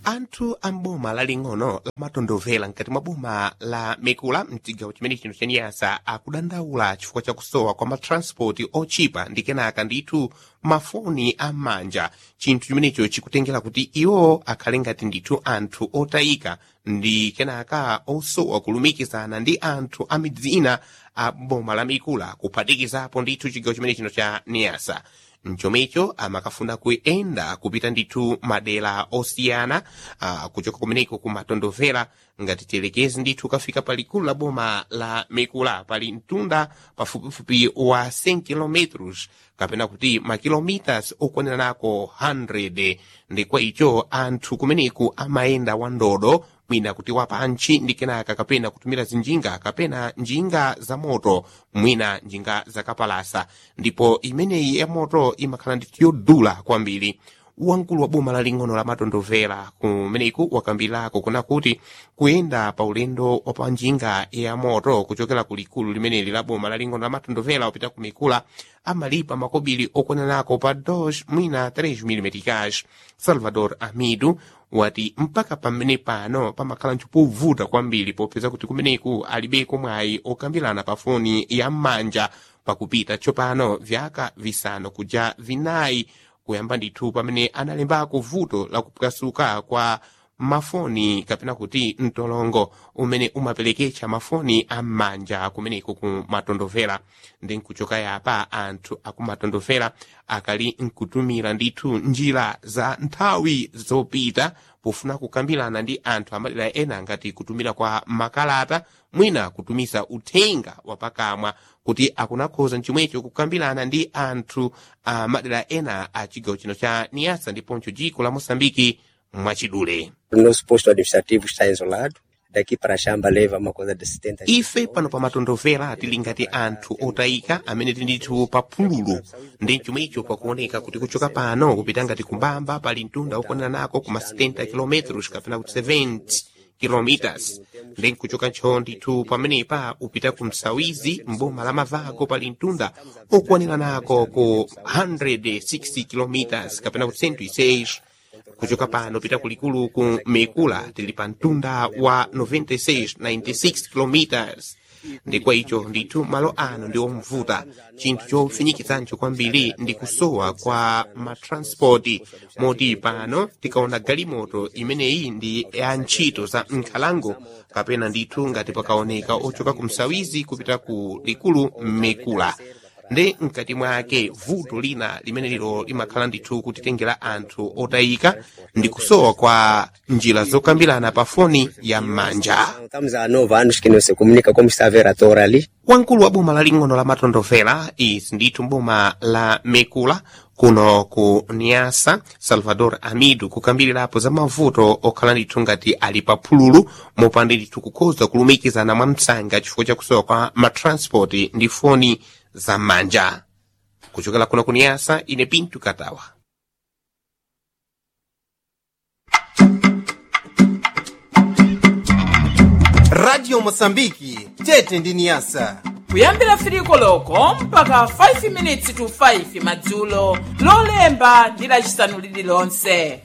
anthu a m'boma laling'ono lamatondovera mkati mwa boma la mikula mchigawo chimene chino chaniyasa akudandaula chifukwa chakusowa kwa matranspoti ochipa ndi kenaka ndithu mafoni am'manja chinthu chimenecho chikutengera kuti iwo akhale ngati ndithu anthu otayika ndi kenaka osowa kulumikizana ndi anthu a midzi ina a boma la mikula kuphatikizapo ndithu chigawo chimene chino cha niyasa mchomecho amakafuna kuyenda kupita ndithu madera osiyana uh, kuchoka kumeneko kumatondovera ngati telekezi ndithu kafika palikulu la boma la mikula pali mtunda pafupifupi wa 100 km kapena kuti makilomitas okwanira nako 100 ndi kwa icho anthu kumeneku amayenda wandodo mwina kuti wapantchi ndi kenaka kapena kutumira zinjinga kapena njinga za moto mwina njinga zakapalasa ndipo imeneyi ya moto imakhala ndithu yodula kwambiri wamkulu wa boma laling'ono la matondovera kumeneku wakambirako kuna kuti kuyenda pa ulendo wa pa njinga ya moto kuchokera ku likulu limeneli la boma laling'ono la matondovera upita ku mikula amalipa makobiri okwananako pa 2 mwina 3 mm cash salvador amidu wati mpaka pamene pano pamakhala nchipovuta kwambiri popeza kuti kumeneku alibeko mwayi okambirana pa foni ya m'manja pakupita tsopano vyaka visanu kuja vinayi kuyamba ndithu pamene analembako vuto la kupwasuka kwa mafoni kapena kuti mtolongo umene umapereketsa mafoni am'manja kumeneko kumatondovera ndi nkuchoka yapa anthu akumatondovera akali nkutumira ndithu njira za nthawi zopita pofuna kukambirana ndi anthu amadera ena ngati kutumira kwa makalata mwina kutumiza uthenga wapakamwa kuti akunakhoza nchomwecho kukambirana ndi anthu a madera ena a chigawo chino cha niyasa ndiponso dziko la moçambike mwachidule O nosso posto administrativo está isolado. Daqui para Xamba leva uma coisa de 70 ife pano pa matondovera tili ngati anthu otayika amene tili ndithu pa phululu ndi chomwecho pakuoneka kuti kuchoka pano kupita ngati kumbamba pali mtunda okwanira nako kuma 70 km kapena kuti 70 kilometers ndi nkuchoka ntcho ndithu pamenepa upita ku msawizi mboma la mavago pali mtunda okwanira nako ku 160 kilometers kapena kuti 106 kuchoka pano pita kulikulu ku mikula tili pa mtunda wa 96 96 kilometers ndi kwa icho ndithu malo ano ndi omvuta chinthu chofinyikitsancho kwambiri ndi kusowa kwa matranspoti moti pano tikaona galimoto imeneyi ndi ya ntchito za nkhalango kapena ndithu ngati pakaoneka ochoka ku msawizi kupita ku likulu mikula ndi mkati mwake vuto lina limene lilo limakhala ndithu kutitengera anthu otayika ndi kusowa kwa njira zokambirana pa foni ya m'manja Estamos há nove anos que não se comunica como está a ver a tora ali. wamkulu wa boma laling'ono la matondovera izi ndithu boma la mekula kuno ku niasa salvador amidu kukambirirapo za mavuto okhala ndithu ngati ali pa phululu mopanda ndithu kukhoza kulumikizana mwa msanga chifukwa cha kusowa kwa matranspoti ndi foni za m'manja kuchokera kuno ku niasa ine pintu katawa radio mosambiki tete ndi niyasa kuyambira firiko loko mpaka 5 minutes to 5 madzulo lolemba ndi lacisanu lililonse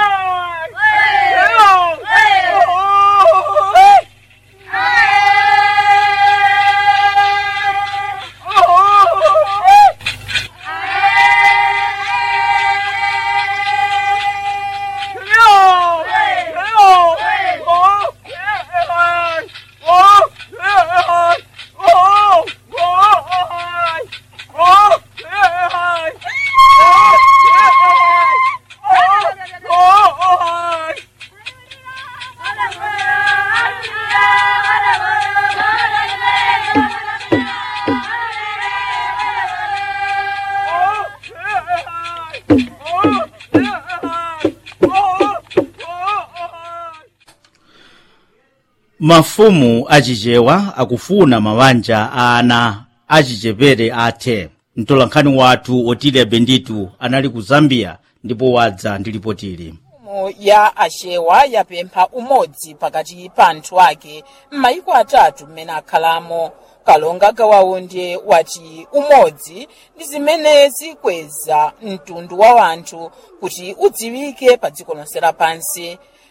mafumu achichewa akufuna mabanja a ana achichepere athe mtolankhani wathu otile benditu anali ku zambia ndipo wadza ndi lipotili mfumu ya achewa yapempha umodzi pakati pa anthu ake m'mayiko atatu mmene akhalamo kalonga gawaundi wati umodzi ndi zimene zikweza mtundu wa anthu kuti udziwike pa dziko lonse lapansi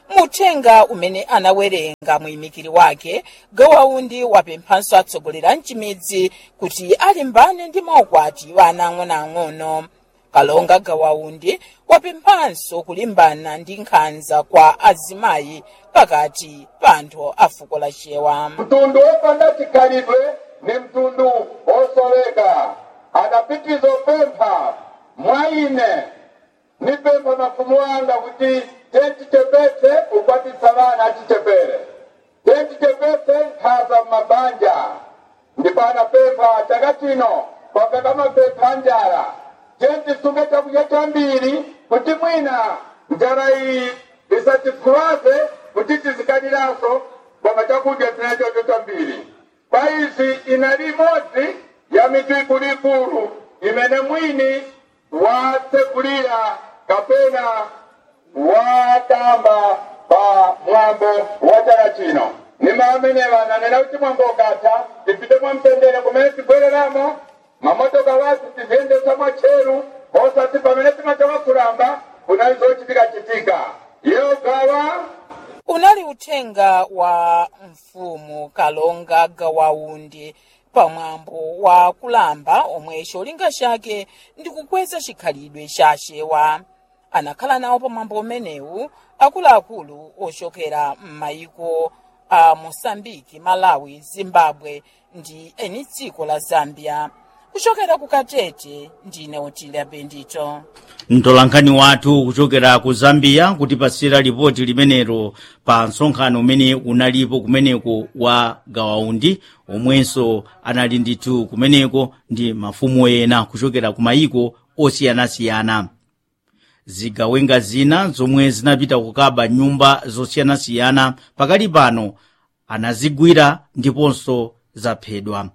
muthenga umene anawerenga muyimikiri wake gawaundi wapemphanso atsogoleri a mchimidzi kuti alimbane ndi maukwati wa ana ang'onoang'ono kalonga gawaundi wapemphanso kulimbana ndi nkhanza kwa azimayi pakati pa anthu a fuko la chewa mtundu wopanda chikhalidwe ni mtundu wosoleka adapitiza opempha mwa ine nipempha mafumu anga kuti tentichepetse kukwatitsa vana achichepere tentichepetse nkhaza m'mabanja ndipo anapempha chaka chino kwapeka mapempha a njala tentisunge chakudya chambiri kuti mwina njala iyi isatifuwaze kuti tizikaniranso koma chakudya tinachocho chambiri kwa izi inali imodzi ya mitu ikuluikulu imene mwini watsekulira kapena watamba pa mwambo wa chaka chino nima amenewa ananena kuti mwambo ukatha tipite mwamtendere kumene tibwereramo mamotoka wathu tiziyendesa mwatcheru osati pamene timachoka kulamba kunali zochitika-chitika iyo gawa unali uthenga wa mfumu kalonga gawaundi pamwambo wa kulamba omwe cholinga chake ndi kukweza chikhalidwe cha chewa anakhala nawo pamwambo umenewu akuluakulu ochokera m'mayiko a mosambiki malawi zimbabwe ndi eni dziko la zambia kuchokera ku katete ndine otilia bendito mtolankhani wathu kuchokera ku zambia kutipasira lipoti limenelo pa msonkhano umene unalipo kumeneko wa gawaundi omwenso anali ndithu kumeneko ndi mafumu ena kuchokera ku mayiko osiyanasiyana zigawenga zina zomwe zinapita kukaba nyumba zosiyanasiyana pakali pano anazigwira ndiponso zaphedwa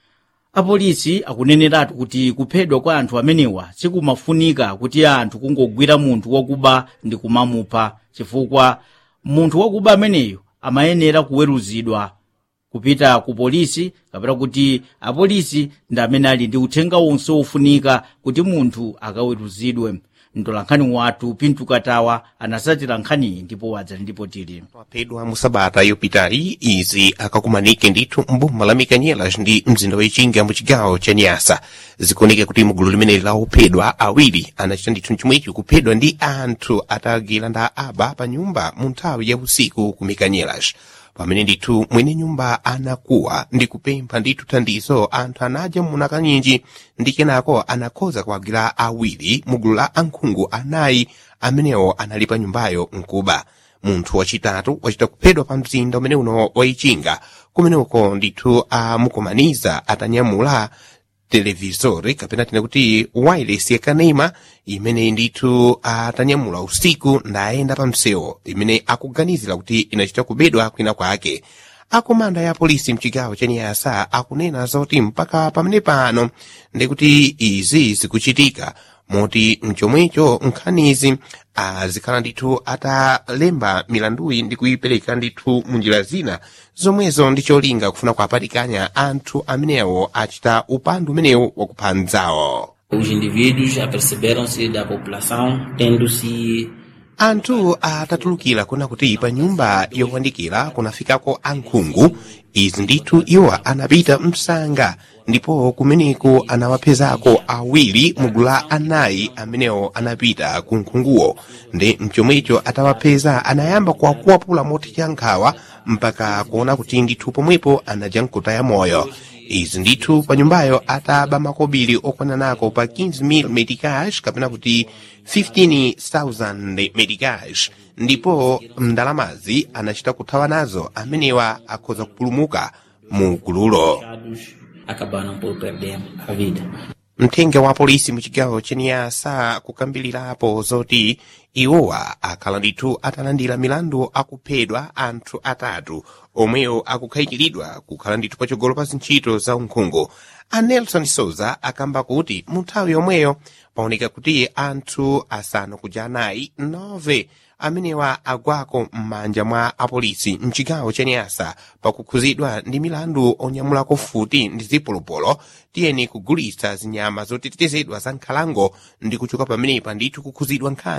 apolisi akuneneratu kuti kuphedwa kwa anthu amenewa sikumafunika kuti anthu kungogwira munthu wakuba ndi kumamupha chifukwa munthu wakuba ameneyo amayenera kuweruzidwa kupita ku polisi kapena kuti apolisi ndi amene ali ndi uthenga wonse wofunika kuti munthu akaweruzidwe mtolankhani wathu pintu katawa anasatira nkhaniyi ndipo wadza ndipo tili waphedwa mu sabata yopitayi izi akakumanike ndithu mboma la mikanyelas ndi mzinda wechinga mu chigawo cha nyasa zikuoneka kuti mugulu limeneli la ophedwa awiri anachita ndithu chomwecho kuphedwa ndi anthu atagila nda aba pa nyumba mu nthawi ya usiku ku mikanyelas pamene ndithu mwene nyumba anakuwa ndi kupempha ndithu thandizo anthu anaja muna kanyinji ndi kenako anakhoza kuwagwira awiri mu gulu la ankhungu anayi amenewo anali pa nyumbayo mkuba munthu wachitatu wachita kuphedwa pa mzinda umene uno waichinga kumeneko ndithu amukumaniza atanyamula televisori kapena tine kuti wireless yakanema imene ndithu atanyamula usiku ndayenda pa msewu imene akuganizira kuti inachita kubedwa kwina kwake akomanda ya polisi mchigawo cha niyasa akunena zoti mpaka pamene pano ndikuti izi zikuchitika moti mchomwecho nkhanizi azikhala ndithu atalemba milanduyi ndi kuyipereka ndithu munjira zina zomwezo ndi cholinga kufuna kuapatikanya anthu amenewo achita upandu umenewu wakupha mdzawo Os indivíduos aperceberam-se da população tendo-se anthu atatulukira kuna kuti pa nyumba yowandikira kunafikako ankhungu izi ndithu iwo anapita msanga ndipo kumeneko anawapezako awiri mugulu la anayi amenewo anapita ku nkhunguwo ndi mchomwecho atawapeza anayamba kuwakuwapula moti cha nkhawa mpaka kuona kuti ndithu pomwepo anaja mkutaya moyo izi ndithu pa nyumbayo ataba makobiri okwana nako pa 15,000 medicash kapena kuti 15,000 medicash ndipo ndalamazi anachita kuthawa nazo amenewa akhoza kupulumuka mu gululo fechados acabaram por perder a vida. mthenga wa polisi muchigawo cheniyasa kukambilirapo zoti iwowa akhala ndithu atalandira milandu akuphedwa anthu atatu omwewo akukhayikiridwa kukhala ndithu patsogolo pa zintchito za unkhungu a nelson souza akamba kuti mu nthawi yomweyo paoneka kuti anthu asanu kuja anayi nove amenewa agwako m'manja mwa apolisi mchigawo cheniyasa pakukhuzidwa ndi milandu onyamulako futi ndi zipolopolo tiyeni kugulitsa zinyama zotetezedwa za nkhalango ndi kuchoka pamenepa ndithu kukhuzidwa nkhani za unkhuku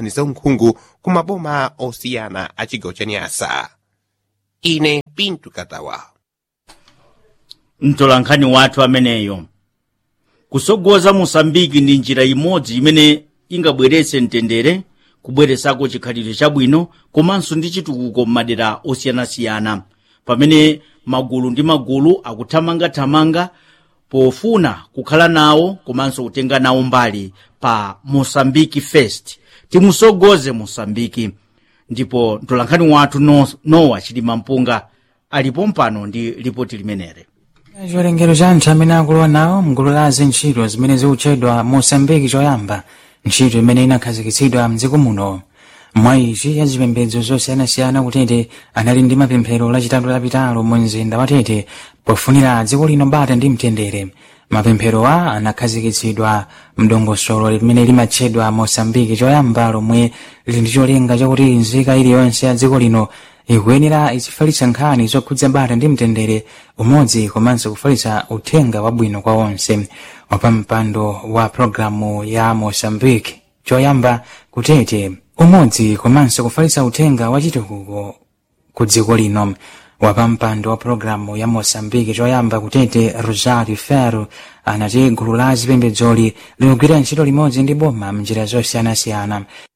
nkhungu ku maboma osiyana a chigawo cha nyasa ine pintu katawa mtolankhani wathu ameneyo kusogoza mosambiki ndi njira imodzi imene ingabweretse mtendere kubweresako chikhalidwe chabwino komanso ndi chitukuko m'madera osiyanasiyana pamene magulu ndi magulu akuthamangathamanga pofuna kukhala nawo komanso kutenga nawo mbali pa mosambiki fest timusogoze mosambiki ndipo mtolankhani wathu no, nowa chilima mpunga alipo mpano ndi ripoti limenere chiwerengero cha anthu amene akulowa nawo mgulu la zintchito zimene zikutchedwa mosambiki choyamba ntchito imene inakhazikitsidwa mdziko muno mwa izi ya zipembedzo zosiyanasiyana kutete anali ndi mapemphero lachitatu lapitalo mu mzinda wa tete pofunira dziko lino bata ndi mtendere mapempherowa anakhazikitsidwa mdongosolo limene limatchedwa mosambiki choyamba lomwe lili ndi cholinga chakuti nzika iliyonse ya dziko lino ikuyenera izifalitsa nkhani zokhudza bata ndi mtendere umodzi komanso kufalitsa uthenga wabwino kwa onse wapampando wa programu ya mosambiki choyamba kutete umodzi komanso kufalitsa uthenga wachitukuko ku dziko lino wapampando wa programu ya mosambiki choyamba kutete rosario ferro anati gulu la zipembedzoli likugwira ntchito limodzi ndi boma mnjira zosiyanasiyana